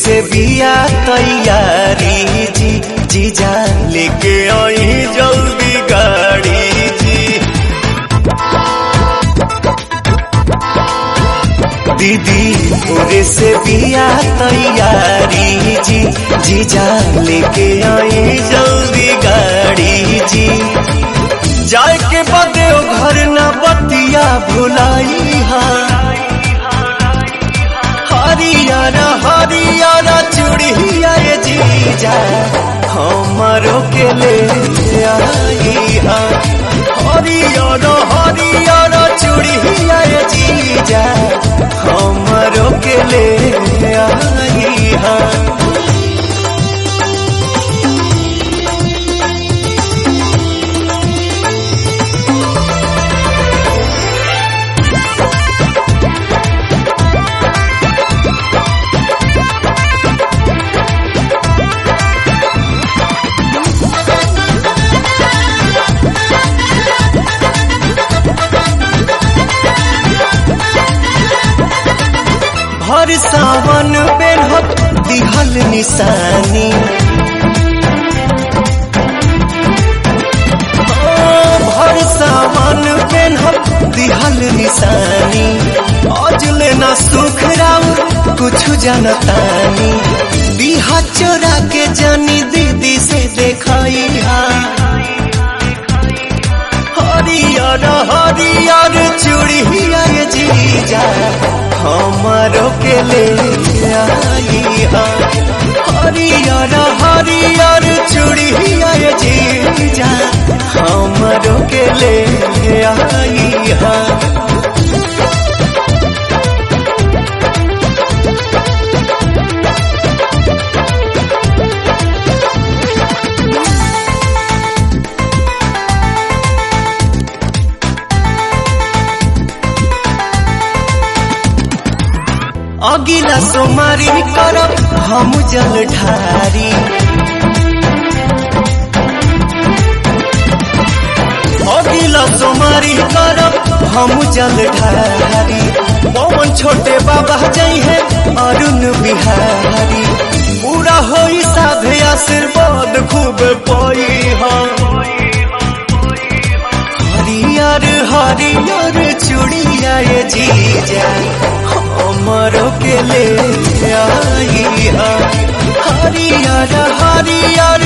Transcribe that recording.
से बिया तैयारी जी जीजा लेके आई जल्दी गाड़ी जी दीदी पूरे से बिया तैयारी जी जीजा लेके आई जल्दी गाड़ी जी जाए के बदे ओ घर न बतिया भुलाई हा हरियर हरियर चूड़िया ये जीजा हमारो के ले आई हा हरियर हरियर चूड़िया ये जीजा हमारो के ले आई हा भर सावन बेनहत दिहल निशानी ओ, भर सावन बेनहत दिहल निशानी आज लेना सुख राउर कुछ जनतानी बिहा चोरा के जानी दीदी से देखाई हरियर हरियर चूड़िया ये जीजा हमारो के ले आई हा हरियर हरियर चूड़िया ये जीजा हमारो के ले आई हा अगिला सोमारी करब हम जल ढारी अगिला सोमारी करब हम जल ढारी पवन छोटे बाबा जई है अरुण बिहारी पूरा होई साधे आशीर्वाद खूब पई हरियर हरियर चूड़िया ये जीजा हमारो के ले आई हा हरियर हरियर